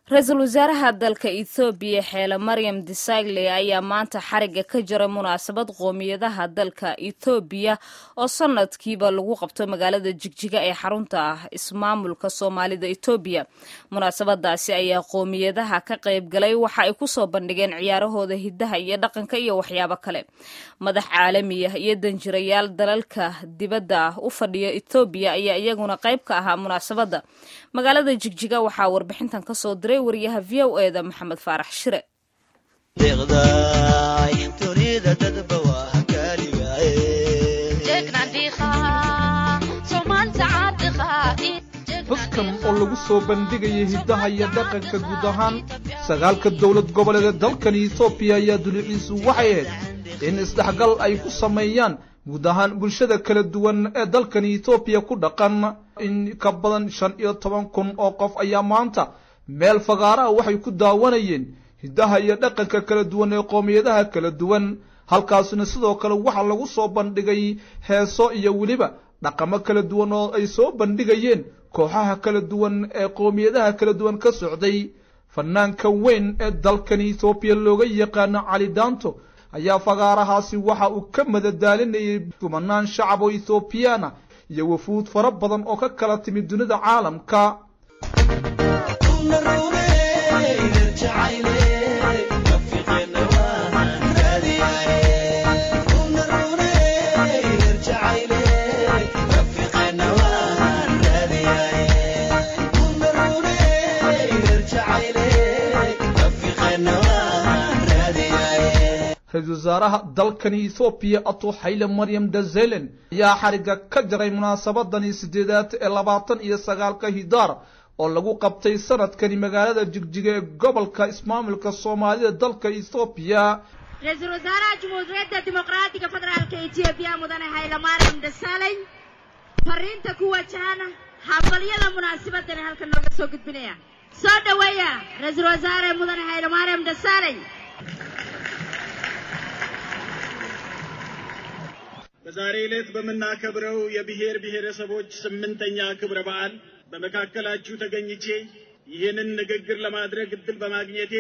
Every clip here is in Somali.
ra-iisul wasaaraha dalka ethoobiya xeele maryam desagle ayaa maanta xariga ka jaray munaasabad qoomiyadaha dalka ethoobiya oo sanadkiiba lagu qabto magaalada jigjiga ee xarunta ah ismaamulka soomaalida etoobiya munaasabadaasi ayaa qoomiyadaha ka qayb galay waxa ay kusoo bandhigeen ciyaarahooda hidaha iyo dhaqanka iyo waxyaabo kale madax caalami ah iyo danjirayaal dalalka dibadda ah u fadhiya etoobiya ayaa iyaguna qayb ka ahaa munaasabadda magaalada jigjiga waxaa warbixintan kasoo diray wariyaha v o e da maxamed faarax shire xuskan oo lagu soo bandhigaya hiddaha iyo dhaqanka guud ahaan sagaalka dowlad goboleeda dalkani etoobiya ayaa duliciisu waxay ahayd in isdhexgal ay ku sameeyaan guud ahaan bulshada kala duwan ee dalkani etoobiya ku dhaqan in ka badan shan iyo toban kun oo qof ayaa maanta meel fagaaraha waxay ku daawanayeen hiddaha iyo dhaqanka kala duwan ee qoomiyadaha kala duwan halkaasna sidoo kale waxaa lagu soo bandhigay heeso iyo weliba dhaqamo kala duwan oo ay soo bandhigayeen kooxaha kala duwan ee qoomiyadaha kala duwan ka socday fanaanka weyn ee dalkani etoobiya looga yaqaano cali daanto ayaa fagaarahaasi waxa uu ka madadaalinayay kumanaan shacab oo ethoobiyaana iyo wafuud fara badan oo ka kala timid dunida caalamka ra-iisul wasaaraha dalkani ethoobiya ato xayle maryam dazelen ayaa xariga ka jaray munaasabadani sideedaad ee labaatan iyo sagaalka hidaar oo lagu qabtay sanadkani magaalada jigjiga ee gobolka ismaamulka soomaalida dalka ethoobiya ra-iisul wasaaraha jumhuuriyadda dimuqraadiga federaalka etoobiya mudane hayle maryam dasaley fariinta ku wajahana hambalyada munaasabadani halka nooga soo gudbinaya soo dhaweeya ra-iisul wasaare mudane hayle maryam dasaley በዛሬ ዕለት በምናከብረው የብሔር ብሔረሰቦች ስምንተኛ ክብረ በዓል በመካከላችሁ ተገኝቼ ይህንን ንግግር ለማድረግ እድል በማግኘቴ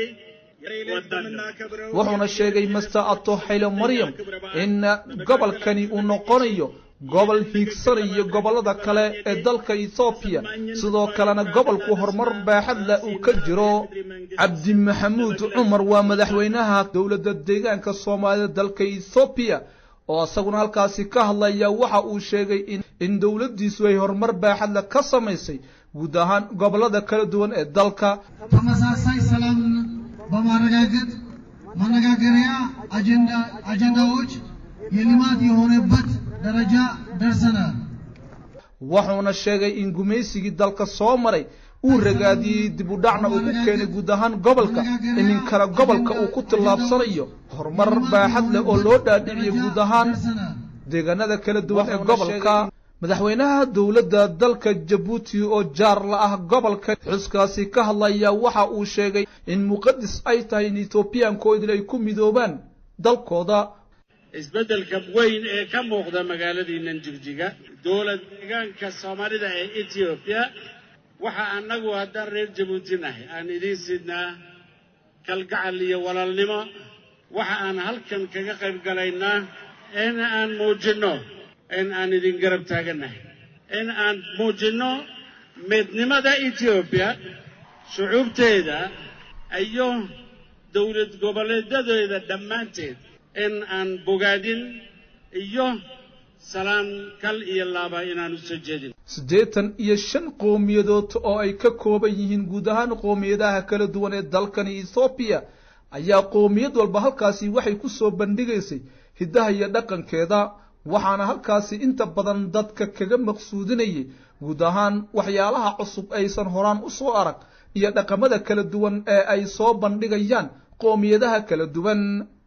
wuxuuna sheegay master ato xayle maryam in gobolkani uu noqonayo gobol hiigsanayo gobollada kale ee dalka ethoobiya sidoo kalena gobolku horumar baaxad leh uu ka jiro cabdi maxamuud cumar waa madaxweynaha dowladda deegaanka soomaalida dalka ethoobiya oo isaguna halkaasi ka hadlaya waxa uu sheegay in dowladdiisu ay horumar baaxadle ka samaysay guud ahaan gobollada kala duwan ee dalka ተመሳሳይ ሰላም በማረጋገጥ መነጋገሪያ አጀንዳዎች የልማት የሆነበት ደረጃ ደርሰናል። wuxuuna sheegay in gumaysigii dalka soo maray uu ragaadiyey dib u dhacna uu ku keenay guud ahaan gobolka iminkana gobolka uu ku tillaabsanayo horumar baaxad leh oo loo dhaadhiciyo guud ahaan deegaanada kala duwan ee gobolka madaxweynaha dowladda dalka jabuuti oo jaar la ah gobolka xuskaasi ka hadlaya waxa uu sheegay in muqadis ay tahay in etoobiyaankoodil ay ku midoobaan dalkooda isbeddelka weyn ee ka muuqda magaaladiinan jigjiga dowlad deegaanka soomaalida ee etoobiya waxa annagu haddaan reer jabuuti nahay aan idiin sidnaa kalgacal iyo walaalnimo waxa aan halkan kaga qayb galaynaa in aan muujinno in aan idin garab taagannahay in aan muujinno midnimada etoobiya shucuubteeda iyo dowlad goboleedadeeda dhammaanteed in aan bogaadin iyo salaan kal iyo laaba inaan u soo jeedin siddeetan iyo shan qowmiyadood oo ay ka kooban yihiin guud ahaan qoomiyadaha kala duwan ee dalkani ethoobiya ayaa qoomiyad walba halkaasi waxay ku soo bandhigaysay hiddaha iyo dhaqankeeda waxaana halkaasi inta badan dadka kaga maqsuudinayay guud ahaan waxyaalaha cusub aysan horaan u soo arag iyo dhaqamada kala duwan ee ay soo bandhigayaan qoomiyadaha kala duwan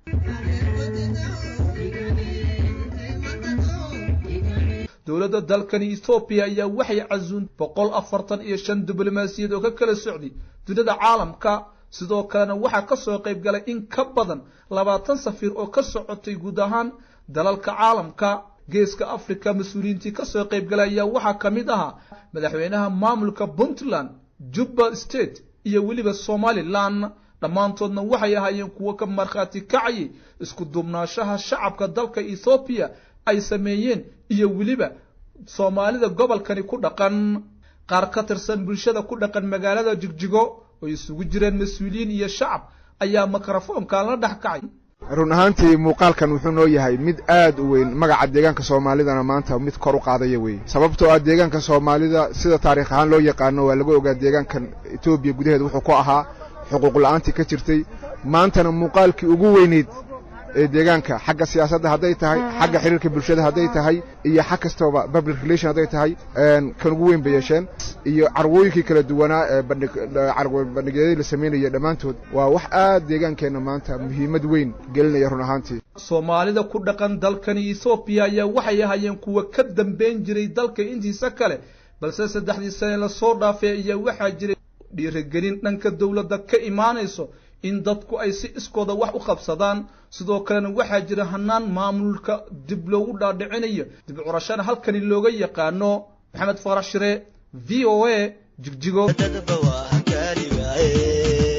dowladda dalkani ethoobiya ayaa waxay casuun boqol afartan iyo shan diblomaasiyad oo ka kala socday dunida caalamka sidoo kalena waxaa ka soo qayb galay in ka badan labaatan safiir oo ka socotay guud ahaan dalalka caalamka geeska africa mas-uuliyiintii ka soo qayb galay ayaa waxaa ka mid ahaa madaxweynaha maamulka puntland jubba state iyo weliba somalilan dhammaantoodna waxay ahaayeen kuwo ka markhaati kacayay isku duubnaashaha shacabka dalka ethoobiya ay sameeyeen iyo weliba soomaalida gobolkani ku dhaqan qaar ka tirsan bulshada ku dhaqan magaalada jigjigo oo isugu jireen mas-uuliyiin iyo shacab ayaa mikrofoonkan la dhex kacay run ahaantii muuqaalkan wuxuu noo yahay mid aad u weyn magaca deegaanka soomaalidana maanta mid kor u qaadaya weeye sababtoo ah deegaanka soomaalida sida taariikh ahaan loo yaqaano waa laga ogaa deegaankan etoobiya gudaheeda wuxuu ku ahaa xuquuq la-aantii ka jirtay maantana muuqaalkii ugu weyneyd ee deegaanka xagga siyaasadda hadday tahay xagga xiriirka bulshada hadday tahay iyo xag kastaba public relation hadday tahay kan ugu weyn bay yeesheen iyo carwooyinkii kala duwanaa ee bandhigyadii la samaynaya dhammaantood waa wax aad deegaankeenna maanta muhiimad weyn gelinaya run ahaantii soomaalida ku dhaqan dalkani ethoobiya ayaa waxay ahaayeen kuwa ka dambeyn jiray dalka intiisa kale balse saddexdii sane lasoo dhaafay ayaa waxaa jiray dhiirigelin dhanka dowladda ka imaanayso in dadku ay si iskooda wax u qabsadaan sidoo kalena waxaa jira hanaan maamulka dib loogu dhaadhicinayo dib curashana halkani looga yaqaano maxamed farax shire v o a jigjigo